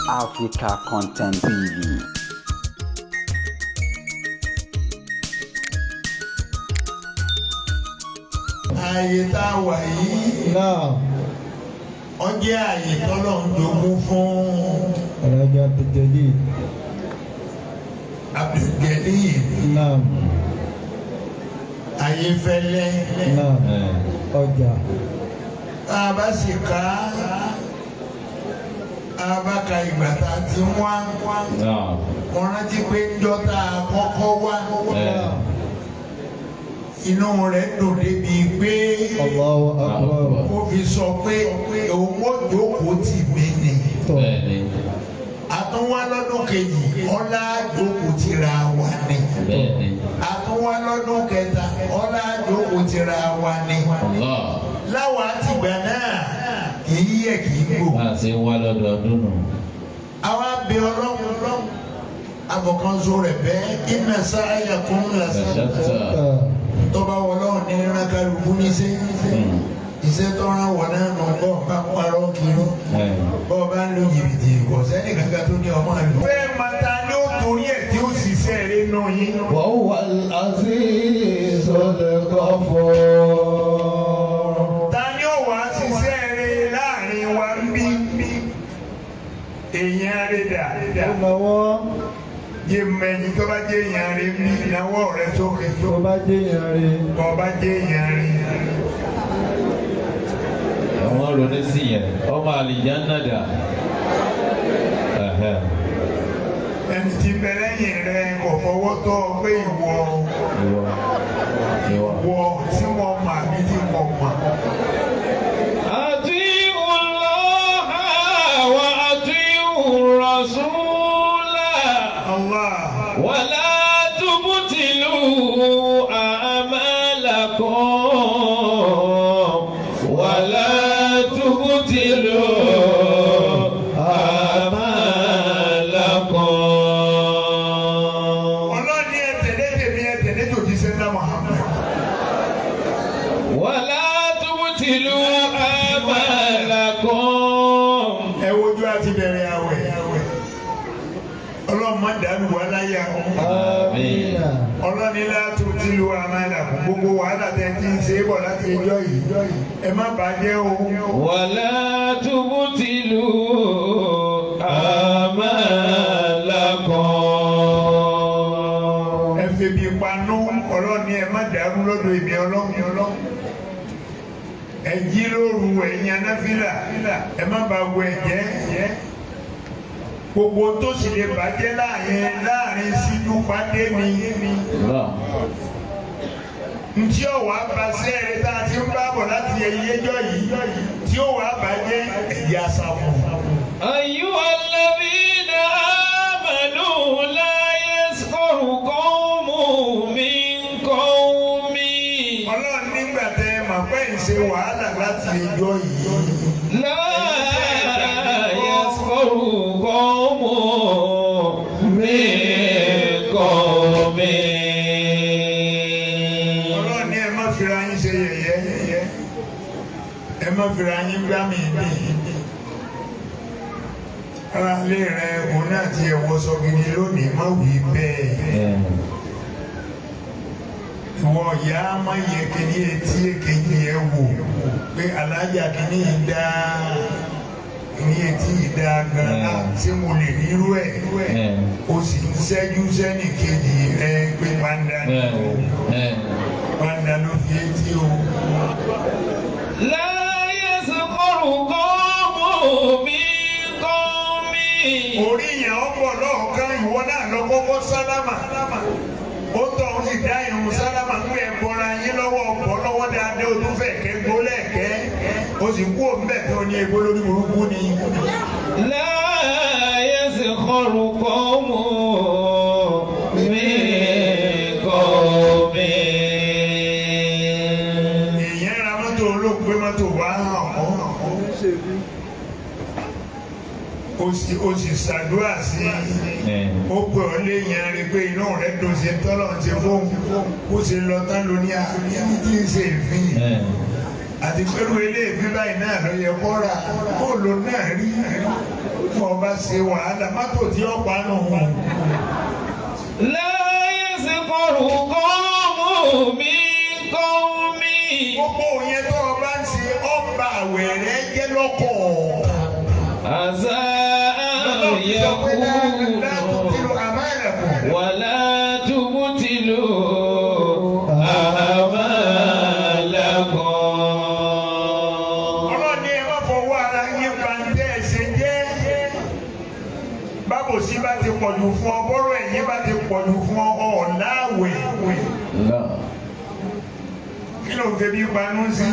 Africa Content TV. ààyè tá a wà yìí náà ó jẹ́ ààyè tọ́lọ̀ ń jogún fún alájà abdulgadi Abdulgani náà Ayéfẹ́lẹ́ náà ọjà tá a bá sì ká a bá ka ìgbà tá a ti wá mo rántí pé ńjọ́ tá a kọ́kọ́ wá náà inú rẹ̀ dùn débi pé Allahu akbar ó fi sọ pé òun ó jókòó tì mí ni tọ̀ àtúnwá lọ́dún kejì ọlá jókòó tìra wa ni. àtúnwá lọ́dún kẹta ọlá àjòkò tira wa ni. láwa àtìgbà náà kì í yẹ kì í gbò. máa ṣe wá lọ́dọọdún nù. àwa bẹ ọlọ́run ọlọ́run abọ̀kanso rẹ̀ bẹ́ẹ̀ iná sáyà kún lásán. ṣàtà tọ́ba wọlọ́run ní rákàlùkù níṣẹ́. iṣẹ́ tọ́ra wọ̀ náà nù bọ́ bá parọ́ kiri. bọ́ bá ń lo jìbìtì kò sẹ́ni kankan tó ní ọmọ àlù. fẹ́ẹ́ máa ta ni ó torí ẹ̀ tí ó sì sẹ́ẹ̀rẹ́ nù yín. وهو العزيز الغفور ta ni ó wá ṣiṣẹ́ rẹ láàrin wa ń bí èèyàn rẹ dà lọ́wọ́ jẹ mẹni tó bá jẹ èèyàn rẹ ń bí ìnáwó rẹ sókè tó bá dé yẹn rí tó bá jẹ èèyàn rẹ. àwọn ronú sí yẹn ọmọ àlìjáná dà. Ẹhẹ́. ẹni tí bẹ lẹ́yìn rẹ kò fọwọ́ tọ́ ọ pé ìwọ Ìwọ. Ìwọ. wọ tí wọ́n mà mí tí mo mà. أطيعوا الله وأطيعوا الرسول Allah ولا تبطلوا أعمالكم ولا تبطلوا أعمالكم ọlọ́ni ẹ tẹ̀lé tèmi ẹ tẹ̀lé tòjí sẹ́ńdá Muhammad. ولا تبطلوا أعمالكم ẹ wojú àti bẹ̀rẹ̀ àwẹ̀ ọlọ́run má dàlú wa láyà آمين ọlọ́ni látò tí lu àmàlà kún gbogbo wàhálà tẹ́ ti ń ṣe é bọ̀ láti ẹjọ́ yìí ẹ má bàjẹ́ o ولا تبطلوا أعمالكم ẹ febi panú ọlọ́ni ẹ má dàrú lọ́dọ̀ èmi ọlọ́run ọlọ́run ẹ jí lóru ẹ̀yin anáfílà ẹ má ba wọ ẹ̀jẹ̀ gbogbo tó sì lè bàjẹ́ láàrin láàrin síjú pàdé mi الله ntí ó wàá ba sẹ́ẹ̀rẹ́ tá a ti ń bá bọ̀ láti ẹyẹjọ́ yìí tí ó wàá bàjẹ́ ẹ̀yà sàfù. أيها الذين آمنوا لا يسخر قوم من قوم ọlọ́run nígbà tẹ ẹ mà pé ń ṣe wàhálà láti ẹjọ́ yìí. لا يسخر قوم من قوم ọlọ́run ní ẹ má fira yín ṣe yẹ̀yẹ́ ẹ má fira yín gbá mi ní. ara lé rẹ òun náà ti ẹ̀wọ́ sọ gidi lónìí má wí bẹ́ẹ̀. ìwọ ìyá má yẹ kíní etí èkejì ẹ wò pé alájà kíní yìí dá kíní etí yìí dá gan-an ṣé mo lè rírú ẹ̀ o sì ń ṣẹ́jú sẹ́nì kejì rẹ pé pàǹdà ni o pàǹdà ló fi etí o. لا يسخر قوم من قوم orí yẹn ó bọ̀ lọ́ọ̀kan ìwọ náà lọ kọ́kọ́ sálámà ó tọ̀ ó sì dá irun sálámà ń gbé bọ́ra yín lọ́wọ́ ọ̀pọ̀ lọ́wọ́ dáadé o tún fẹ́ kẹ́ gbólẹ̀kẹ́ o sì kú òǹbẹ̀ tó ní egbó lórí burúkú ni. لا يسخر قوم من قوم èèyàn ra mọ́tò olóògbé mọ́tò wá hàn ọ́ o sì o sì ṣàdúrà sí i ó pè ọ́ léèyàn rí pé inú rẹ̀ dùn sí tọ́lọ̀ ti fóun ó sì lọ tán lóní àní tí ń ṣe ìfín àti pẹ̀lú eléèfín báyìí náà ló yẹ kó rà bóòlù náà rí fún ọba ṣe wàhálà mọ́tò tí ó pa nù. لا يسخر قوم من قوم gbogbo yẹn tó o bá ń ṣe ọba àwẹ̀rẹ̀ jẹ́ lọ́kọ̀. عسى أن látòkìlò يكونوا àmàlẹ̀kùn. ولا تبتلوا أعمالكم ọlọ́ni ẹ má fọwọ́ ara yín ba ń tẹ́ ẹ ṣe jẹ́. bábòsí bá ti pọ̀jù fún ọ bọ́rọ̀ ẹ̀yìn bá ti pọ̀jù fún ọ ọ̀làwẹ̀. لا kí ló ń febi panú sí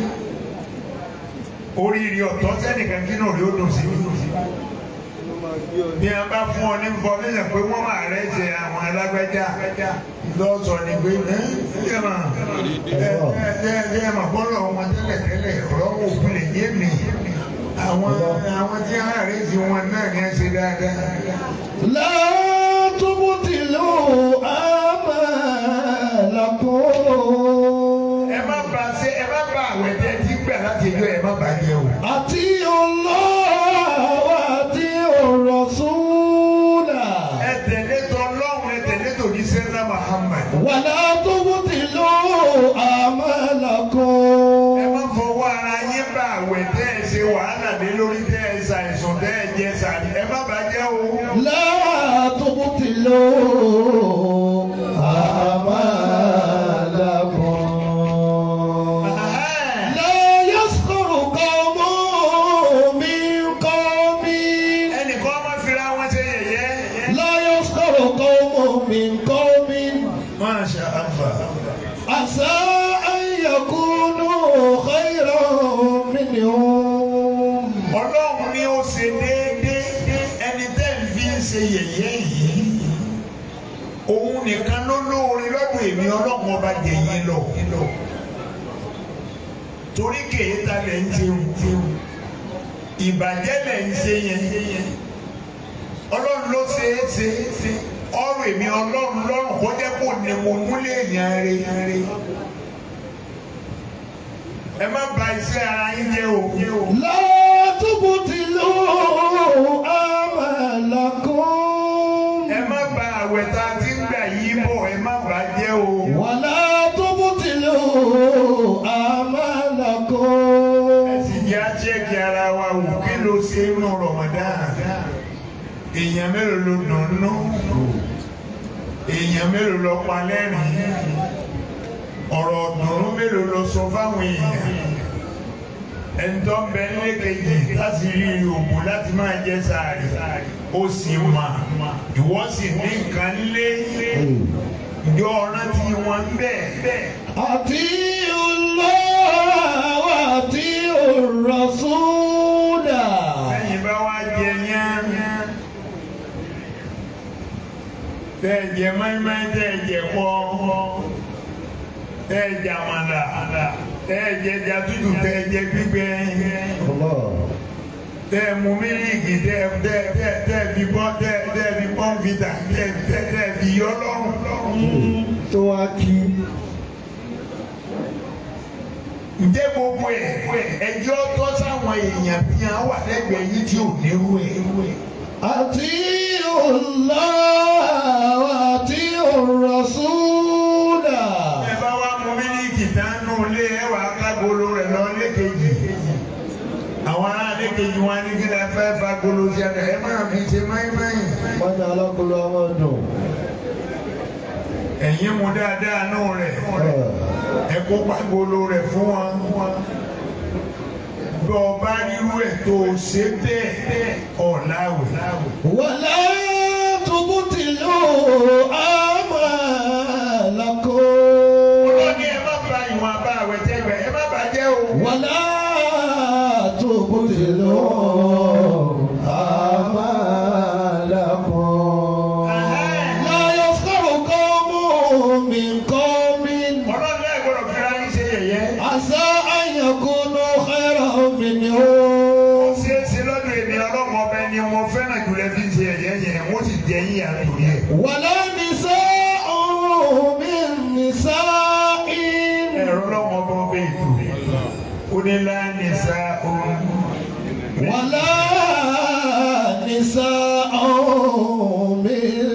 oríire ọ̀tọ̀ sẹ́nìkan kí náà rí ó dùn sí bí a bá fún ọ ní information pé wọ́n máa rẹ̀ ṣe àwọn alágbẹ́já lọ́sọ̀ ni pé ẹ ẹ mà ẹ ẹ ẹ ẹ mà bọ́lọ̀ wọn tẹ́lẹ̀ tẹ́lẹ̀ ọ̀rọ̀ òkú lè yé mi àwọn àwọn tí a rẹ̀ ṣe wọn náà ní ẹ ṣe dáadáa. لا تبطلوا آمالكم ẹ má bà ṣe ẹ má bà àwẹ̀ tẹ́ ti gbà láti ẹjọ́ ẹ má bàjẹ́ o. أطيعوا الله وأطيعوا الرسول ẹ tẹ̀lé tọ́lọ́run ẹ tẹ̀lé tòjíṣẹ́ ńlá Muhammad. ولا تبطلوا ẹ آمالكم má fọwọ́ ara yín bá àwẹ̀ tẹ́ ẹ ṣe wàhálà lé lórí tẹ́ ẹ ṣàìsàn tẹ́ ẹ jẹ sàrí ẹ má bàjẹ́ o. لا تبطلوا آمالكم لا يسخر قوم من قوم ẹnìkan má fira wọn ṣe yẹ̀yẹ́. لا يسخر قوم من قوم Masha Allah. عسى أن يكونوا خيرا منهم ọlọ́run ni ó ṣe déédéé ẹni tẹ́ ń fi ń ṣe yẹ̀yẹ́ yìí. òun nìkan ló lóore lọ́dọ̀ èmi ọlọ́run ọba jẹ̀yìn lọ. torí kèéta lẹ̀ ń ṣeun ìbàjẹ́ lẹ̀ ń ṣe yẹn. ọlọ́run ló ṣe é ṣe ọrọ̀ èmi ọlọ́run lọ́rùn kó jẹ́ kó ní mo múlẹ̀ èèyàn rẹ̀. ẹ má bà iṣẹ́ ara yín jẹ́ o. لا تبطلوا أعمالكم ẹ má bà àwẹ̀ tá a ti ń gbà yí bọ̀ ẹ má bà á jẹ́ o. ولا تبطلوا ẹ أعمالكم sì jẹ́ àchẹ́kì ara wa wò kí ló ṣe inú Ramadan. èèyàn mélòó ló dùn nú èèyàn mélòó ló pa lẹ́rìn ọ̀rọ̀ ọ̀dùnnú mélòó ló sọ fáwọn èèyàn ẹni tó ń bẹ nílé kejì láti rí òògùn láti máa jẹ sàárì ó sì mà ìwọ sì ní nǹkan lé ìjọ rántí wọn bẹ́ẹ̀ أطيعوا الله وأطيعوا الرسول lẹ́yìn bá wá jẹ yán tẹ́ ẹ jẹ mọ́ínmọ́ín tẹ́ ẹ jẹ pọ́ tẹ́ ẹ jẹ àmàlà tẹ́ ẹ jẹ ẹja tútù tẹ́ ẹ jẹ gbígbẹ الله tẹ́ ẹ mu mílíìkì tẹ́ ẹ tẹ́ ẹ tẹ́ ẹ tẹ́ ẹ fi bọ́ tẹ́ ẹ tẹ́ ẹ fi pọ́ǹfìtà tẹ́ ẹ tẹ́ ẹ tẹ́ ẹ fi yọ lọ́rùn. tó wá kí ǹjẹ́ gbogbo ẹ̀ ẹjọ́ tọ́ sáwọn èèyàn bí wọ́n wà lẹ́gbẹ̀ẹ́ yìí tí ò nírú ẹ̀. أطيعوا الله وأطيعوا الرسول ẹ bá wá mu mílíìkì tánú lé ẹ wà kágolo rẹ̀ lọ lékejì àwọn ará lékejì wọn ní kí lè fẹ́ fagolo sí ẹ̀dá ẹ máa fi ṣe máìmáì. wọ́n ní alákòóló àwọn dùn. ẹ̀yin mu dáadáa nù rẹ̀ ẹ kó pagolo rẹ̀ fún wọn. bí ọba rírú ẹ̀ tó o ṣe bẹ́ẹ̀ ọ̀làwẹ̀. ولا تبطلوا أعمالكم ọlọ́ni ẹ má ba ìwọ̀n àbá àwẹ̀ tẹ́gbẹ̀ ẹ má bàjẹ́ o. ولا تبطلوا أعمالكم لا يسخر قوم من قوم ọlọ́ni ẹ gbọ́dọ̀ fi ara yín ṣe yẹ̀yẹ́. عسى أن يكونوا خيرا ó منهم ṣeé ṣe lọ́dọ̀ èmi ọlọ́mọ ọbẹ̀ ni mo fẹ́ràn jùlọ fi ṣe ẹ̀yẹ́ yẹn wọ́n sì jẹ́ yín àtò yẹn. ولا نساء من نساء ẹ̀rọ ọlọ́mọ ọba ọbẹ̀ ètò onílà nìsa òun. ولا نساء من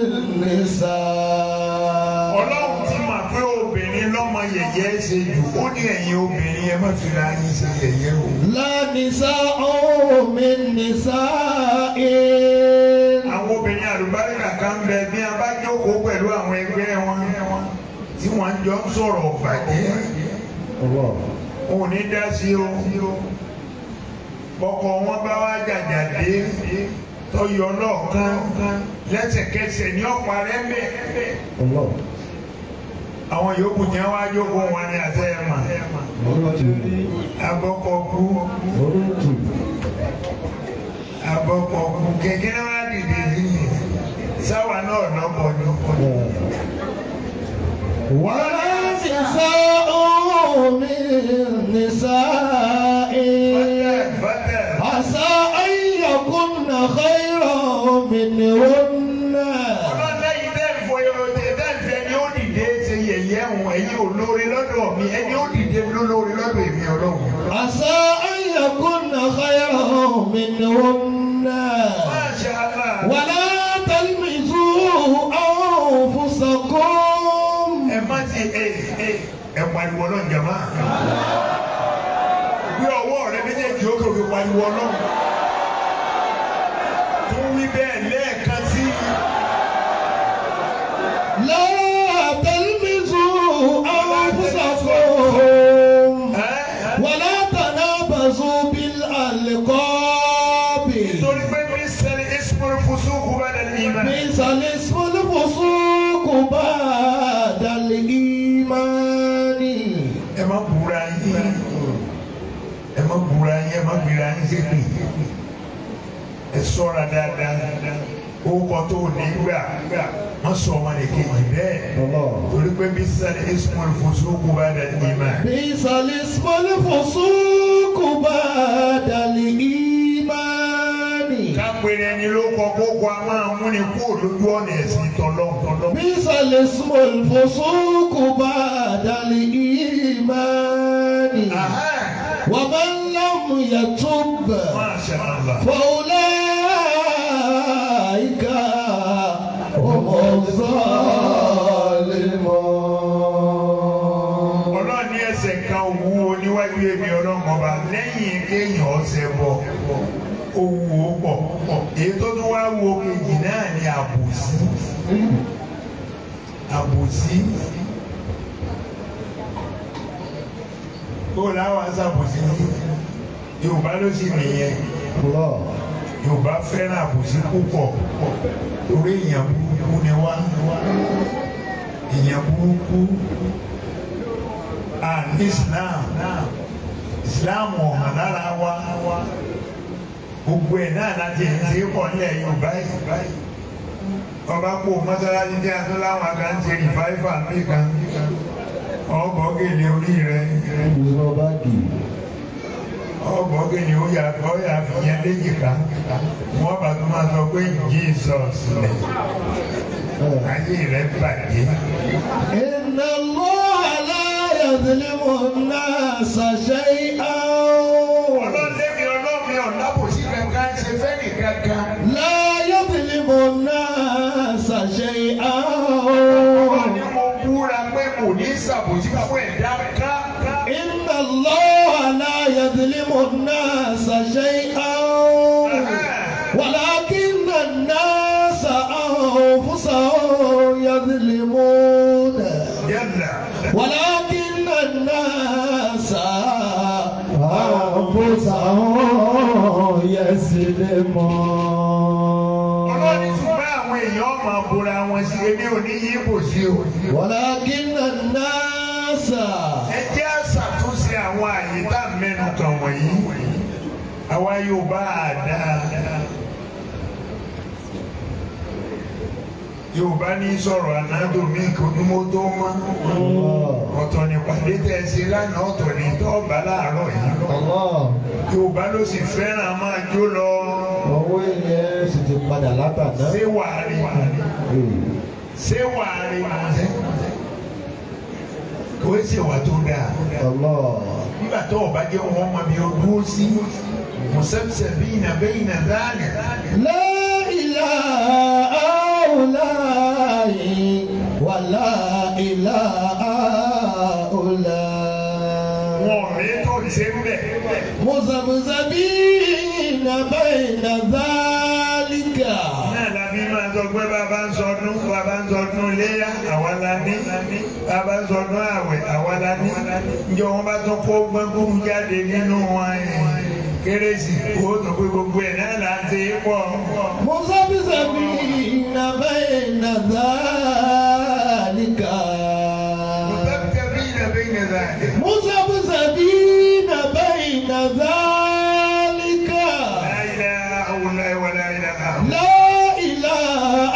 نساء ọlọ́run ti mọ̀ pé obìnrin lọ́mọ yẹ̀yẹ́ ṣe jù ó ní ẹ̀yin obìnrin ẹ má fi ra yín ṣe yẹ̀yẹ́ o. لا نساء من نساء àwọn obìnrin àlùbáríkà kan bẹ bí a bá jókòó pẹ̀lú àwọn ẹgbẹ́ wọn tí wọ́n jọ ń sọ̀rọ̀ bàjẹ́ الله òun ní dá sí o bọ́kọ wọn bá wá jàjà dé tọyọ lọ́ọ̀kan lẹ́sẹ̀kẹsẹ̀ ní ọ̀pá rẹ̀ bẹ́ẹ̀ الله àwọn yòókù tí wọ́n wá jókòó wọn ní àtẹ ẹ̀ mà abọ́kọ̀ kú abọ́kọ̀ kú kẹ̀kẹ́ náà wá dìde sí i sáwà náà lọ́kọ̀ ní ọkọ̀ ní. ولا نساء من نساء fẹ́tẹ̀ عسى أن يكن خيرا منهن ọlọ́lẹ́yìn tẹ́ ń fọ ẹ̀rọ tẹ́ tẹ́ ń fẹ́ ni ó dìde ṣe yẹ̀yẹ́ wọn ẹ̀yin olóore lọ́dọ̀ mi ẹni ó dìde lólóore lọ́dọ̀ èmi ọlọ́run. عسى أن يكن خيرا منهن Masha Allah. ولا تلمزوا أنفسكم ẹ má ti ẹ ẹ ẹ pariwo náà jama gbé ọwọ́ rẹ méjèèjì ó kò fi pariwo náà tún wí bẹ́ẹ̀ lẹ́ẹ̀kan sí لا تلمزوا أنفسكم ẹ ولا تنابزوا بالألقاب torí pé mi sẹ́ni ismul fusuku ba'da al-iman بئس الاسم الفسوق بعد الإيمان ẹ má búra yín ẹ má búra yín ẹ má gbéra yín sépè ẹ ṣọ́ra dáadáa ó kọ́ tó ní gbà má sọ ọmọ nìkejì bẹ́ẹ̀. torí pé bí sáré ismul fusuku ba'da al-iman. بئس الاسم الفسوق بعد الإيمان kápẹ́rẹ́ ẹni ló kọ kókó a máa mú ni kó lójú ọ̀nà ẹ̀sìn tọ́lọ́tọ́lọ́. بئس الاسم الفسوق بعد الإيمان ومن لم يتب Masha Allah. فأولئك هم الظالمون ọlọ́run ní ẹsẹ̀ kan wúwo níwájú èmi ọlọ́run ọba lẹ́yìn kéèyàn ọ̀sẹ̀ bọ̀ ó wúwo pọ̀ èyí tó tún wá wo kejì náà ni àbòsí àbòsí kó láwọn aṣàbòsí ní Yorùbá ló sì nìyẹn. الله yorùbá fẹ́ràn àbòsí púpọ̀ torí èèyàn burúkú ni wá èèyàn burúkú à ní islam islam ọ̀hàn lára wa gbogbo ẹ̀ náà láti ẹ̀ ń ṣe é pọ̀ nílẹ̀ yorùbá yìí ọba kó mọ́sálásí jẹ́ àtúntò láwọn akáǹtì rìfáìfà nìkan ọgbọ́gẹ̀lẹ̀ orí rẹ̀ ọgbọ́gẹ̀lẹ̀ ó yà ó yà fìyẹn léjìká wọ́n bá tó máa sọ pé jesus lẹ̀ ayé rẹ̀ bàjẹ́. إن الله لا يظلم الناس شيئا ọlọ́lẹ́mi ọlọ́mi ọ̀nàbòsí kankan ṣe fẹ́ nìkankan. لا يظلم الناس شيئا wọ́n ní mo búra pé kò ní ṣàbòsí fún ẹ̀dá ká. إن الله لا يظلم الناس شيئا ولكن الناس أنفسهم يظلمون yálà ولكن الناس أنفسهم يظلمون ọlọ́ni ṣùgbọ́n àwọn èèyàn máa bora wọn sí ebi òní yìí bò sí o. ولكن الناس ẹ jẹ́ àṣàtúnṣe àwọn àyè tá a mẹ́nu kàn wọ̀nyí. àwa yóò bá a dáa. Yorùbá ní sọ̀rọ̀ ànádò mi kò ní mo tó mọ́. ọ̀tọ̀ ní pàdé tẹ̀ ẹ ṣe lánàá ọ̀tọ̀ ní tọ́ọ̀bà láàárọ̀ yìí. Allah Yorùbá ló sì fẹ́ràn máa jó lọ. owó yẹn sì ti padà látàná. ṣé wàá rí ṣé wàá rí kò é ṣèwà tó dáa. Allah nígbà tó ọba jẹ́ wọn mọ bí o dúró sí musabsabina bayna dhalik. لا إله هؤلاء ولا إله هؤلاء wọn ò rí tó ṣe ń bẹ̀. مذبذبين بين ذلك náà la fi máa sọ pé bàbá ń sọdún bàbá ń sọdún léyà àwa la ní bàbá ń sọdún àwẹ̀ àwa la ní njọ wọn bá tún kó gbẹngùn jáde nínú wọn kérésì owó tó pé gbogbo ẹ̀ náà là ń ṣe é pọ̀. مذبذبين بين ذلك مذبذبين بين ذلك مذبذبين بين ذلك لا إله هؤلاء ولا إله هؤلاء لا إله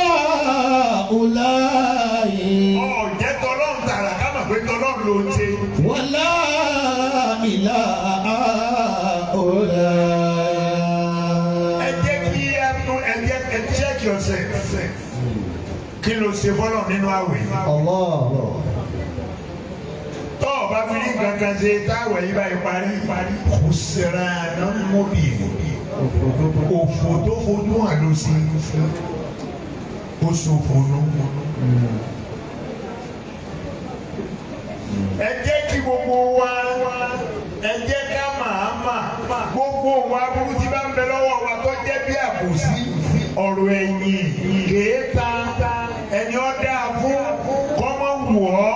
هؤلاء ọ̀ jẹ́ tọ́lọ́run tààrà ká mọ̀ pé tọ́lọ́run ló ń ṣe. ولا إله ẹ هؤلاء jẹ́ kí ẹ tún ẹ jẹ́ ẹ check yourself kí ló ṣe fọ́lọ̀ nínú àwẹ̀ yìí. الله tọ́ ọ bá fi ní kankan ṣe táwẹ̀ yìí báyìí parí parí kò sẹ́ra àná mọ́bì òfò tó fojú hàn ló sí ó ṣòfò ló ẹ jẹ́ kí gbogbo wa ẹ jẹ́ ká màá mà gbogbo wa burú tí bá ń bẹ lọ́wọ́ wa tó jẹ́ bí àbòsí ọ̀rọ̀ ẹ̀yìn kèéta ẹni ọ́ dáa fún kọ́mọ́ wù ọ́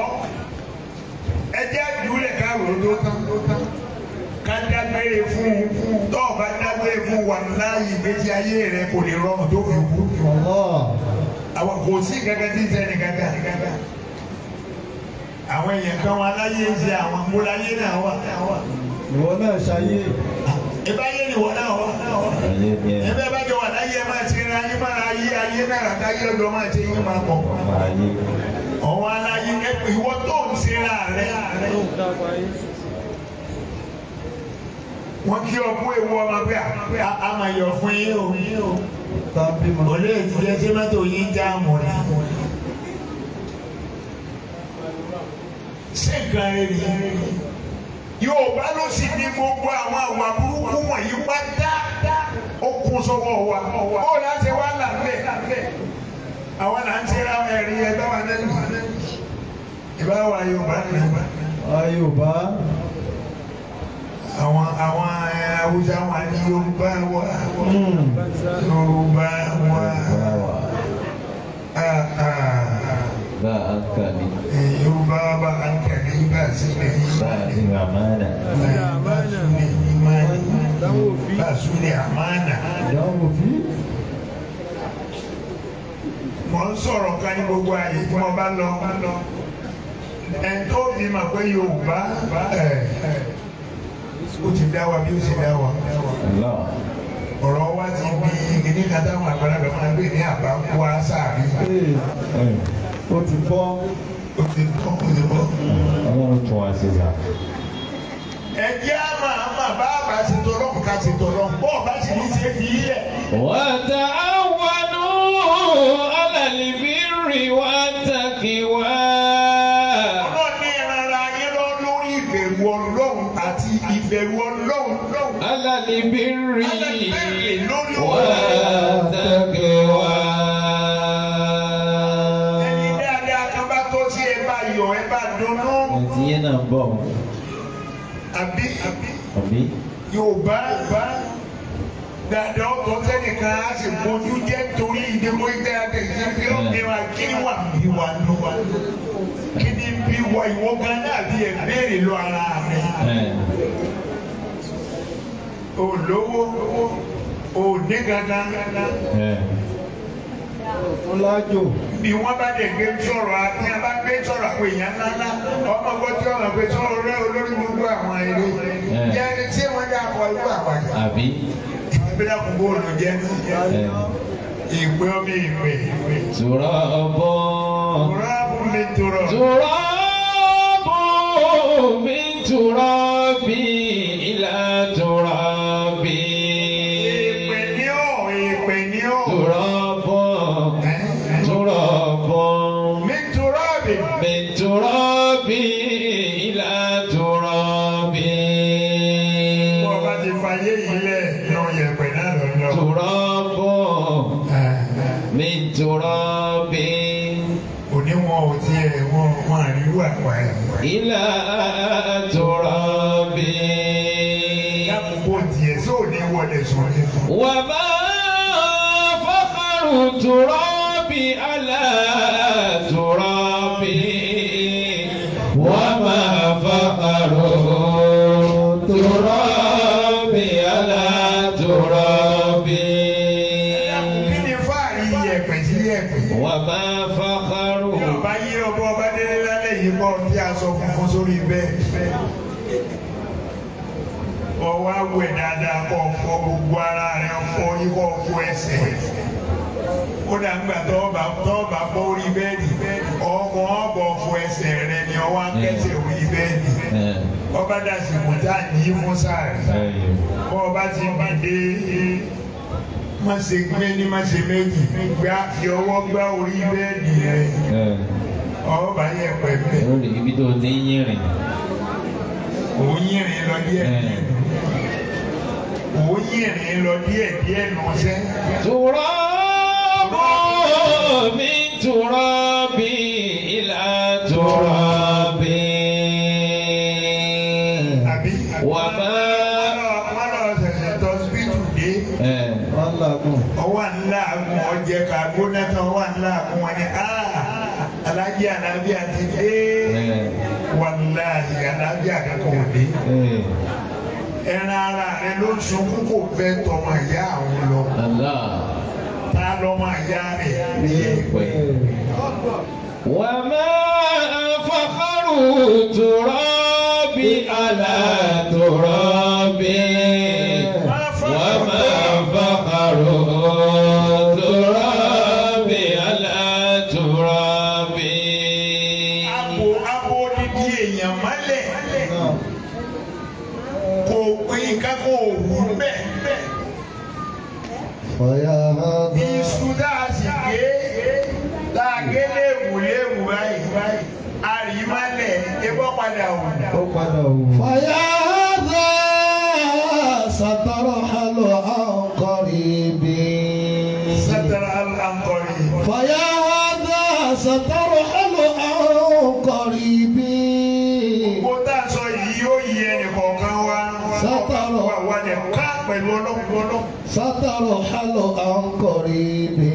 ẹ jẹ́ àdúlẹ̀ káwé tó tán ká dágbére fún un tó o bá dágbére fún wa láàyè ìgbésí ayé rẹ kò lè rọrùn tó fi kú الله àwọn kò sí gẹ́gẹ́ tí ń sẹ́ni gẹ́gẹ́ àwọn èèyàn kan wọn aláyé ń ṣe àwọn múláyé náà wà ìwọ náà ṣayé ìbáyé ni wọn náà wà ayé ni ẹ ẹgbẹ́ bá jọ wà láyé ẹ máa ti ra yín máa ra ayé ayé náà ràká yé ọjọ́ máa ti yín máa pọ̀ ayé ọ̀wọ́n aláyé ẹgbẹ́ ìwọ tó ń ṣe ra rẹ wọ́n kí ọkú ewu ọmọ pé a- a máa yọ fún yín o tàbí mọ. olè ìdílé tí mọ́tò yín já mọ̀ ní. ṣé nǹkan rẹ̀ rí Yorùbá ló sì ní gbogbo àwọn àwà burúkú wọ̀nyí pátá ó kún sọ́wọ́ wa ó láti wá làbẹ́ àwọn là ń tẹ́ra ẹ̀rí ẹgbẹ́ wa lẹ́nu ìbá wa Yorùbá ní Yorùbá àwọn àwọn ẹ̀, Haúsá wa ní Yorùbá wa Yorùbá wa báwa ah, ah. bá a kàlí Yorùbá bá ń kẹ̀lé bá sí lè bá a ti rà mánà bá súnlẹ̀ ìmáàní bá súnlẹ̀ àmánà. ìdáhùn fi Mo ń sọ̀rọ̀ kan ní gbogbo àyè tí mo bá lọ. Ẹn tó fi mà pé Yorùbá ẹ̀ ó ti dá wa bí ó ti dá wa. Allah Ọ̀rọ̀ wa ti bí kíní kan táwọn àgbàlagbà máa ń gbé ní àbá kó a sáàrí. ee ó ti bọ́ Ó ti tọ́ ó ti bọ́. Ọlọ́run tún wá sí sa Ẹ jẹ́ àmà àmà bá a bá ti tọrọ ká ti tọrọ. Bọ́ọ̀ bá sì ní ṣe fi yẹ. وتعاونوا على البر والتقوى Ọlọ́run ní ìrara yín lọ lórí ìbẹ̀rù Ọlọ́run àti ìbẹ̀rù Ọlọ́run. على البر lórí والتقوى ẹni dáadáa kan bá tó sí ẹ bá yọ̀ ẹ bá dunnú. Ẹtí yẹn náà ń bọ̀ Àbí àbí àbí Yorùbá bá dáadáa ọ̀tọ̀ sẹ́nìkan á sì bójú jẹ́ torí ìdíkò ìdáyàtọ̀ ìdíkò bí ó bí wa kí ni wà bí wa ló wa. Kí ni bí wa ìwọ gan náà bí ẹ béèrè lọ ara rẹ. ẹ̀ O lówó o ní gangan. ẹ̀ ńlájò bí wọ́n bá dẹ̀ gbé sọ̀rọ̀ àti a bá gbé sọ̀rọ̀ àwọn èèyàn ńláńlá ọmọ gbọ́ tí wọ́n gbé sọ̀rọ̀ rẹ olórí gbogbo àwọn eré jẹ́ ẹni tí wọ́n dá akọ irú àwọn yìí. àbí ìpínlẹ̀ kò bóòlù jẹ́ ẹ̀ ìpè ọmọ ìpè ìpè. tùrọ̀bọ̀ Kùráàbù mi tòrọ̀. tùrọ̀bọ̀ mi tùrọ̀bì ìlà tùrọ̀bì Ìpè ní ọ̀ ìpè ní ọ̀. tùrọ̀bọ̀ tùrọ̀bọ̀ Mi tòrọ̀ bì. mi tùrọ̀bì ìlà tùrọ̀bì. تراب òní wọn ò tiẹ̀ wọn wọn àríwú àpá ẹ̀. إلى تراب lákòókò tiẹ̀ sóò ní wọlé sùn ní. وما فخر تراب على تراب وما فخر تراب على تراب kí ni fáàrí yẹ̀pẹ̀ sí yẹ̀pẹ̀. وما فخر Yorùbá yí ọbọ ọba délé lálẹ́ yìí kọ́ tí a sọ funfun sórí bẹ́ẹ̀. Ọwọ́ awẹ̀ dáadáa kọ́ fọ gbogbo ara rẹ̀ fọ ikọ̀ fọ ẹsẹ̀. Kódà ńgbà tọ́ọ̀bà tọ́ọ̀bà bọ́ orí bẹ́ẹ̀dì. Ọkọ̀ ọ̀bọ̀ fọ ẹsẹ̀ rẹ̀ ni ọwọ́ akẹ́sẹ̀ orí bẹ́ẹ̀dì. Ọba dàsìkò tá a ní fún sáré. Bọ́ ọba ti dìde má ṣe gbé ní má ṣe méjì. Gbá fi ọwọ́ gbá orí bẹ́ẹ̀dì rẹ̀ ọba yẹ pẹpẹ lórí ibi tó ti ń yìnrìn òun yìnrìn lọ díẹ̀ òun yìnrìn lọ díẹ̀ díẹ̀ nù sẹ. تراب من تراب إلى تراب àbí وما wọn lọ ṣẹ̀ṣẹ̀ tọ síbítù dé wọ́n làágùn. ọwọ́ ńlá àgùn ọjẹ ká gbóná tán ọwọ́ ńlá àgùn wọn ni alájí alábíà ti dé wàláhì alábíà kankan ò dé ẹran ara rẹ ló ń sunkún kò fẹ́ tọmọ ìyá àwọn lọ الله tá lọmọ ìyá rẹ yẹ pẹ. وما فخر تراب على تراب وما فخر تراب على تراب abo abo didi èèyàn mọ́lẹ̀ kò pín kákó òwú bẹ́ẹ̀ Fọyà hàdà. iṣu tá a sì gé tá a gé léwu léwu báyìí àrímálẹ̀ ebọ́ padà wù. Ó padà wò. Fọyà hàdà sàtọrọ hàlọ́ àwọn kọ́rìbì. sátara àǹkọ̀rì. Fọyà hàdà sàtọrọ hàlọ́ àwọn kọ́rìbì. gbogbo tá a sọ yìí yóò yí ẹnì kọ̀ọ̀kan wa. Sátọrọ. wà wà ní ká pẹ̀lú ọlọ́run ọlọ́run. Sàtọrọ hàlọ́ àwọn kọ́rìbì.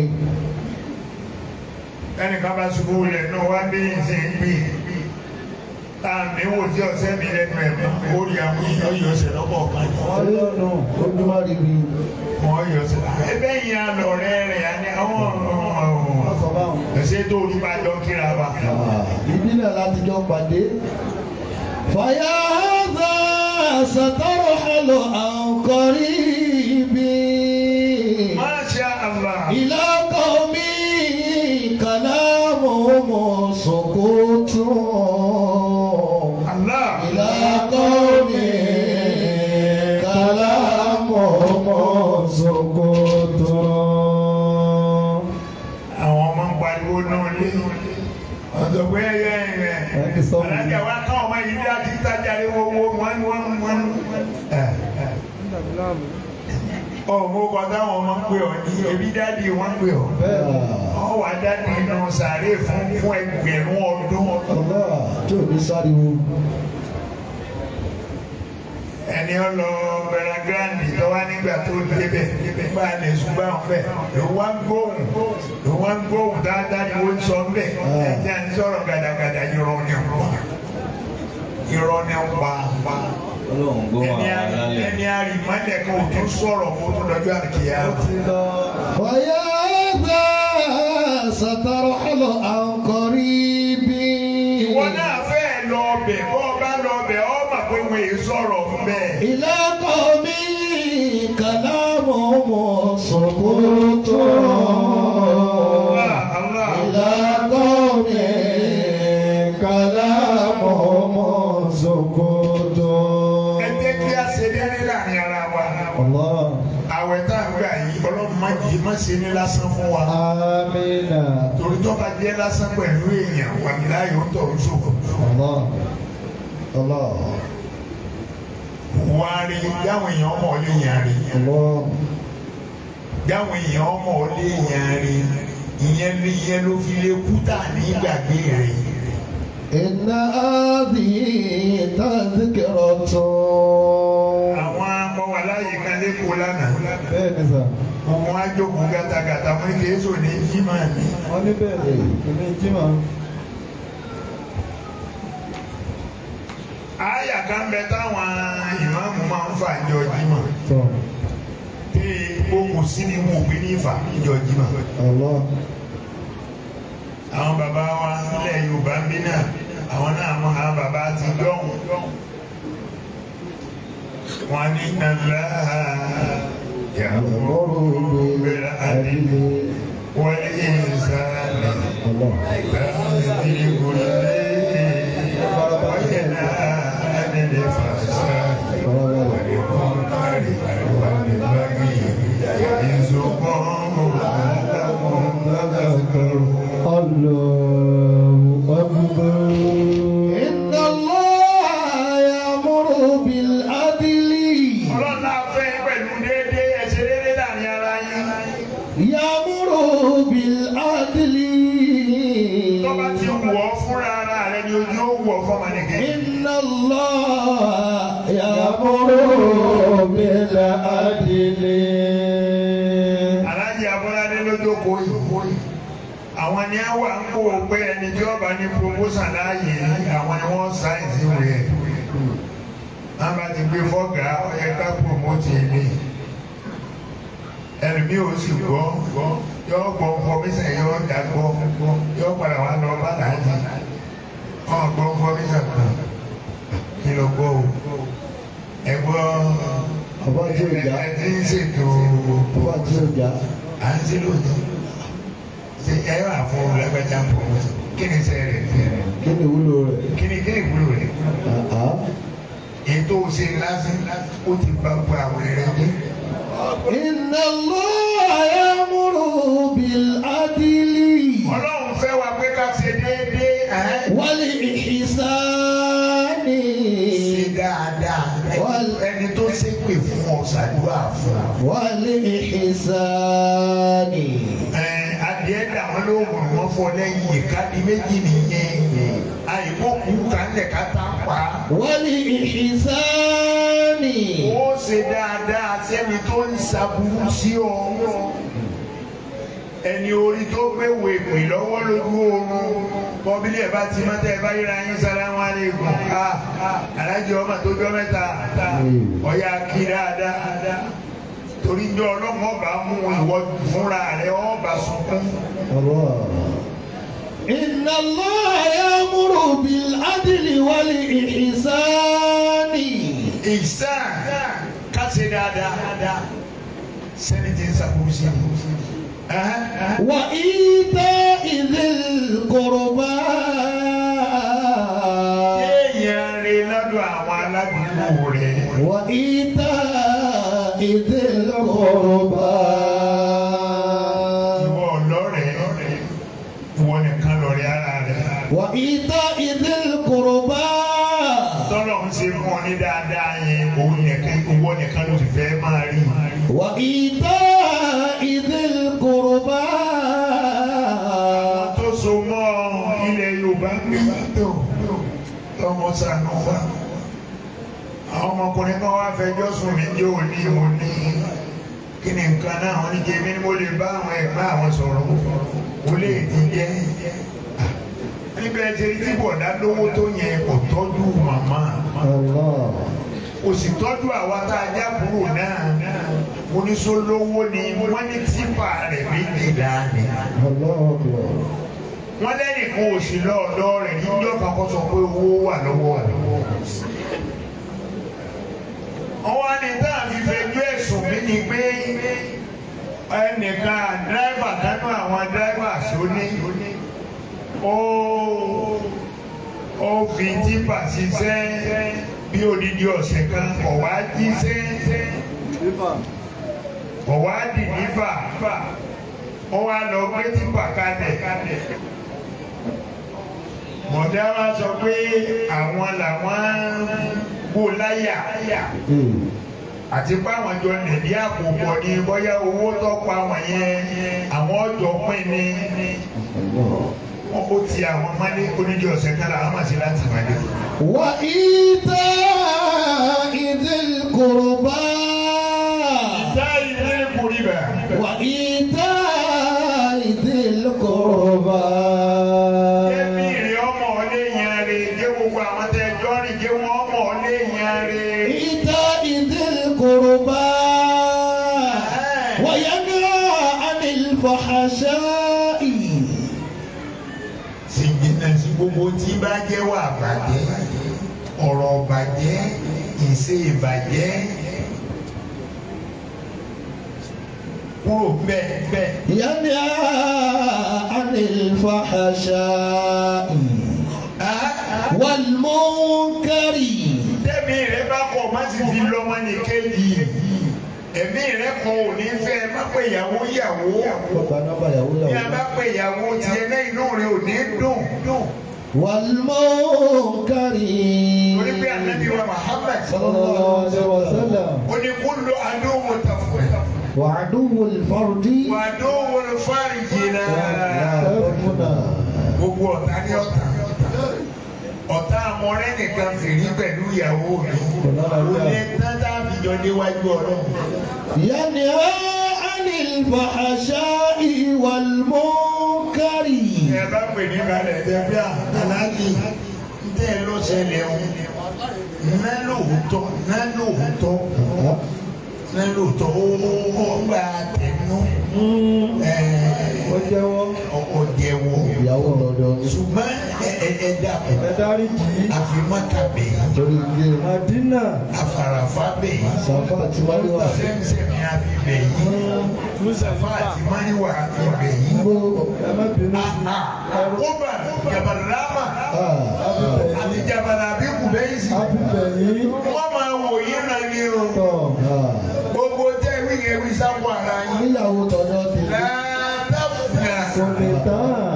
ẹnìkan bá ṣubú lẹ̀ náà wá bí ṣe ń gbé tá a mi wò tí ọ̀sẹ̀ mi lẹ́nu ẹ̀ mọ́ ó rí àwọn èèyàn yọ ọ̀sẹ̀ lọ́kọ̀ kan yìí. Wọ́n lọ́nà ojúmọ́rìbì. wọ́n yọ ọ̀sẹ̀. ẹbẹ́ yìí á lọ rẹ́ rẹ̀ á ní àwọn Wọ́n sọ báwọn. ẹ̀sẹ̀ tó orí bá jọ kíra wa. ìbílẹ̀ láti jọ pàdé. fàyà hàdà sàtọrọ hàlọ àǹkọrí ibi. Masha Allah. ìlà kọ́mi kàlámù mọ̀ sọ̀kòtò. Allah. ìlà kọ́mi kàlámù mọ̀ sọ̀kòtò. àwọn ọmọ ń pariwo náà lé ọ̀dọ̀ pé ẹyẹ ẹ̀yẹ Ẹni sọ fún mi. alájà wa ká ọmọ yìí dá ti tájà lé wọ́wọ́ wọ́n wọ́n wọ́n. ọmọ kọ táwọn ọmọ ń pè ọ ní ebi dáàdi wọn ń pè ọ bẹ́ẹ̀ ni. ọ wà dáàdi inú sàárè fún fún ẹgbẹ̀rún ọdún ọlọ́wà tí ò ní sáriwo. ẹni ọ lọ bẹ̀rẹ̀ gíráǹdì tó wá nígbà tó débẹ̀ nígbà lè ṣùgbọ́n àwọn bẹ̀ ló wá ń gbóhùn ló wá ń gbóhùn dáadáa ni wọ́n ń sọ ń bẹ̀ ẹ̀jẹ̀ ń sọ̀rọ̀ gàdàgàdà irọ́ ni ń pa irọ́ ni ń pa ọlọ́run gbọ́ ẹni àwọn àrí alálẹ̀ ẹni àrí mọ́lẹ̀ kan ò tún sọ̀rọ̀ kó tún lọ́jọ́ àkìyà. Fọyà hàdà sàtọrọ hàlọ àǹkọrí ibi. ìwọ náà fẹ́ lọ bẹ̀ bọ́ ọ bá lọ bẹ̀ ọ mà pé wọ́n èé sọ̀rọ̀ bẹ́ẹ̀. ìlà kọ́mi kàlámù mọ̀ sọ̀kòtò. Allah. ìlà kọ́mi kàlámù mọ̀ sọ̀kòtò. ẹ jẹ́ kí a ṣe déédéé láàrin ara wa. Allah. àwẹ̀ tá à ń gbà yìí ọlọ́run má jì má ṣe ní lásán fún wa. Amina. torí tó bá jẹ́ lásán pẹ̀lú èèyàn wà ní láàyè ó tọ̀ ń ṣòfò. Allah. Allah. wà á rí dáwọn èèyàn ọmọ ọlé yẹn rí Allah. dáwọn èèyàn ọmọ ọlé yẹn rí ìyẹn ló ìyẹn ló fi lè kú tà ní gbàgbé rẹ̀ إن هذه تذكرة àwọn akọwà láyé kan lẹ́kọ̀ọ́ lánàá bẹ́ẹ̀ ni sà wọn á jókòó gàtàgàtà wọn kì í sọ ní jimá ni wọ́n ní bẹ́ẹ̀ ni ìní jimá àyà kan bẹ táwọn ìmáàmù máa ń fà jọ jimá tọ̀ tí gbogbo sí ni wọn ò gbé ní ìfà jọ jimá Allah àwọn bàbá wa nílẹ̀ Yorùbá ń bí náà àwọn náà mọ àwọn bàbá ti dọ́hùn wọn ní nàlá yàgò bẹ̀rẹ̀ àdìlẹ̀ wọlé ìsàlẹ̀ Allah láti gòlè wọ́yẹ̀ náà àdìlẹ̀ fàṣà wọlé kọ́ńtàrì wọlé bági ìzòkò àdàmọ̀ lágàkọ̀rọ̀. الله أكبر إن الله يأمر بالعدل ọlọ́run náà fẹ́ pẹ̀lú déédéé ẹ̀ṣẹ̀ déédéé láàrin ara yín. يأمر بالعدل tọ́ba ti wù ọ́ fúnra ara rẹ ni ojú ó wù ọ́ fọmọnìkẹ́. إن الله يأمر بالعدل aláàjì abọ́ládé lójókòó yìí. àwọn ni a wà ń kó o pé ẹni tí ọba ní promotion láàyè àwọn ni wọ́n sáyẹ̀nsì rẹ̀. wọ́n bá ti gbé fọ́gà ọ̀yẹ ká promote ilé. ẹlòmíì ò sì gbọ́ yọ gbọ́ information yọ dá gbọ́ yọ padà wà lọ bá láàjì. ọ̀ gbọ́ information kan kí ló gbọ́ o. ẹ gbọ́ Ọba tí ò já. ẹ ti ń ṣètò Ọba tí ó jà à ń ṣe lónìí ṣe ẹ wà fún lágbájá promotion kí ni ṣe rẹ̀ kí ni ìwúlò rẹ̀? kí ni kí ni ìwúlò rẹ̀ Àá. ètò ṣe lásán ó ti bá gbọ́ àwọn ẹ̀rẹ́ jẹ́ إن الله يأمر بالعدل ọlọ́run fẹ́ wa pé ká ṣe déédéé ẹ̀ والإحسان ṣe dáadáa ẹni tó ṣépè fún ọ ṣàdúrà fún ọ. والإحسان ẹ adìẹ dàwọn lóògùn wọn fọ lẹ́yìn ìkádì méjì nìyẹn àìkókù kálẹ̀ ká tá a pa. والإحسان ó ṣe dáadáa sẹ́ni tó ń ṣàbùrú sí ọ. ẹni orí tó gbé wèpè lọ́wọ́ lójú oorun bọ́bílì ẹ̀ bá ti mọ́tẹ́ ẹ̀ bá yíra yín sálámù aláìkùm ká alájọ ọmọ tó jọ mẹ́ta ọ̀yà kí dáadáa torí jọ ọlọ́mọ ọba mú ìwọ fúnra rẹ ọba sunkún. الله إن الله يأمر بالعدل والإحسان ìsàn kásẹ̀ dáadáa sẹ́ni tí ń ṣàbùrú sí i. وإيتاء ذي القربى Kéèyàn rí lọ́dọ̀ àwọn aládùúgbò rẹ̀. وإيتاء ذي القربى Ìwọ ọlọ́rẹ̀ ìwọ nìkan lọ́rẹ̀ ara rẹ̀. وإيتاء ذي القربى Tọ́lọ̀ ń ṣe fún ọ ní dáadáa yẹn, òun nìkan ìwọ nìkan ló ti fẹ́ máa rí. وإيتاء ذي القربى Tó so mọ́ ilẹ̀ Yorùbá ń gbé tó tọmọ sànù wa. Àwọn ọmọkùnrin kan wá fẹjọ́ sùn mí jẹ́ òní mo ní kí ni nǹkan náà wọ́n ní jẹ́ mi ni mo lè bá àwọn ẹ̀gbọ́n àwọn sọ̀rọ̀ mo lè ti jẹ́ níbẹ̀ ṣe tí bọ̀dá lówó tó yẹn kò tọ́jú màmá الله kò sì tọ́jú àwa tá a já kúrò náà oníṣòlówó ni wọ́n ní típà rẹ̀ méjìlá ni الله أكبر wọ́n lẹ́nìkan òsì lọ́ọ̀dọ́ rẹ̀ níjọ́ kan kó sọ pé owó wà lọ́wọ́ rẹ̀. wọ́n wá ní tá a fi fẹjọ́ ẹ̀sùn mi ni pé ẹnìkan dírẹ́fà kánú àwọn dírẹ́fà sóní ó ó fi típà ṣiṣẹ́ bí odidi ọ̀sẹ̀ kan kọ̀ wá jíṣẹ́ kọ̀ wá dì nífà wọ́n wá lọ gbé típà kalẹ̀ mọ̀dá wa sọ pé àwọn làwọn gbó láyà àti báwọn jọ nìdí àpòpọ̀ ní bóyá owó tó pa wọn yẹn àwọn ọjọ́ pín ní wọn kò ti àwọn mọ́lé oníjọ ọ̀sẹ̀ kára àwọn màsí láti mọ́lé. وإيتاء ذي القربى ìta ilé kùrìbà وإيتاء ذي القربى kébì rẹ ọmọ ọlé yẹn rè jẹ́ gbogbo àwọn tẹ ẹjọ́ rìn jẹ́ wọn ọmọ ọlé yẹn rè. إيتاء ذي القربى وينهى عن الفحشاء sì jìnnà sí gbogbo tí bá jẹ́ wà bàjẹ́ ọ̀rọ̀ bàjẹ́ ìṣe ìbàjẹ́ kúrò bẹ́ẹ̀ bẹ́ẹ̀. ينهى عن الفحشاء والمنكر tẹ́mi rẹ bá kọ̀ má sì fi lọ́mọ ní kéjì ẹ̀mí rẹ kọ̀ ò ní fẹ́ má pé ìyàwó ìyàwó ní a bá pé ìyàwó tiẹ̀ náà inú rẹ ò ní dùn dùn والمنكر torí pé ànábì wa Muhammad صلى الله عليه وسلم ó ní kúlù àdóhùn tàfẹ́ وعدو الفرد wà àdóhùn fáríjì náà ربنا gbogbo ọ̀tá ní ọ̀tá ọ̀tá amọ̀rẹ́ nìkan fèrí pẹ̀lú ìyàwó mi ó ní tátà fìjọ déwájú ọlọ́run. ينهى عن الفحشاء والمنكر ẹ bá pè ní balẹ̀ ẹ̀jẹ̀ bí aláàjì tẹ́ ẹ ló ṣẹlẹ̀ o ná lóòótọ́ ná lóòótọ́ ná lóòótọ́ ó ó gbà tẹnu ó jẹ́wọ́ ọkọ̀ jẹ́wọ́ ìyàwó lọ́dọ̀ ní ṣùgbọ́n ẹ ẹ ẹ dàpọ̀ ẹ dárí jì í. àfimọ́kàbẹ̀ torí ilé Màdínà àfàràfàbẹ̀ sàfà àti máríwá sẹ́mísẹ́mí àfibẹ̀ yìí Mùsàfà àti máríwá àfibẹ̀ yìí. gbogbo ẹ má bínú sí Àkóbà Jabalama àti Jabalabi Kùbẹ́yìsì. abúlé yìí. wọ́n máa wò yín náà ní o. tọ̀ gbogbo tẹ́ wí yẹn wí sápò ara yín. níyàwó tọ̀dọ̀ ti látàfùnà. kò lè tán.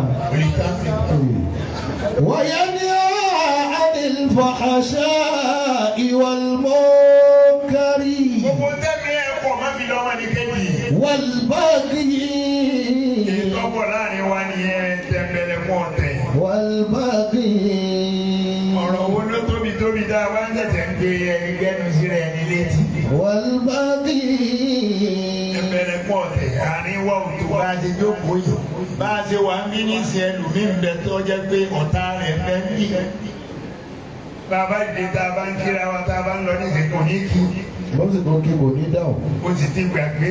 وينهى عن الفحشاء والمنكر gbogbo tẹ́mi ẹ̀ pọ̀ má fi lọ́mọ ní kejì. والبغي ìtọ́pọ̀ láàrin wa nìyẹn tẹ̀m̀bẹ̀lẹ̀ mọ́ ọ̀tẹ̀. والبغي ọ̀rọ̀ wo ló tóbi tóbi dá wa ń tẹ̀tẹ̀ ń gbé ẹni gẹ́nu síra ẹni létí. والبغي tẹ̀m̀bẹ̀lẹ̀ mọ́ ọ̀tẹ̀ àárín wa ò tó bá a ṣe jókòó yìí. bá a ṣe wà ń bí ní ìsìn ẹlòmíín bẹ tó jẹ́ pé ọ̀tá rẹ̀ bẹ́ ń bí. bàbá ìdè tá a bá ń kíra wa tá a bá ń lọ ní ìsìnkú ní kí. wọ́n sì tún kí kò ní dáhùn. o sì ti gbàgbé.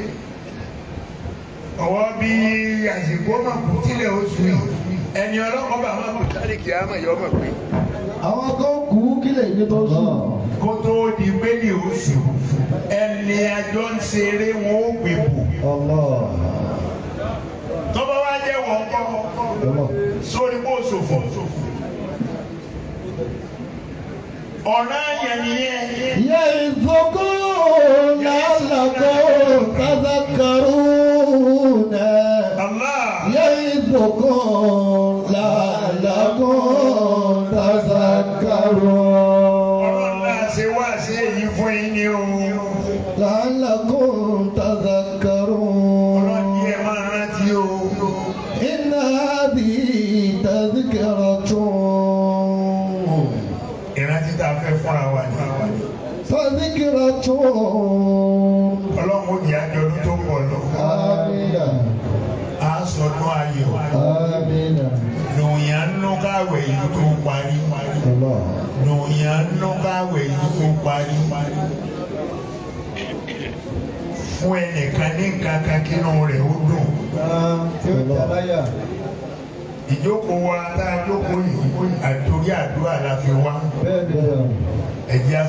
ọwọ́ bí àsìkò ọmọ kù tílẹ̀ oṣù yìí ẹni ọlọ́kọ̀ bá máa kù sáré kìí àmọ̀ yọ ọmọ pé. àwọn kan kú kílẹ̀ ní tó sùn. kó tó di gbélé oṣù ẹni àjọ ń ṣeré wọn ó gbé bò. Allah. tọ́ba wá jẹ́ wọ́n kọ́ Allah. sórí kó ṣòfò. ọ̀nà yẹn nìyẹn. يعظكم لعلكم تذكرون Allah. يعظكم لعلكم تذكرون ọlọ́run náà ṣe wá sí èyí fún yín ní o. لعلكم تذكرون ọlọ́run yẹn máa rántí o. إن هذه تذكرة ìrántí tá a fẹ́ fúnra wa ni. فذكرة ọlọ́run ó di àjọ̀dún tó pọ̀ lọ. آمين a sọdún ayọ̀. آمين lòyàn ń nú káwé yìí tó parí. الله lòyàn ń nú káwé yìí tó parí. fún ẹnìkan ní nǹkan kan kínú rẹ̀ ó dùn. tí ó jà láyà. ìjókòó wa tá a jókòó yìí àtòrí àdúrà la fi wá. bẹ́ẹ̀ ni. بيان ẹ̀jẹ̀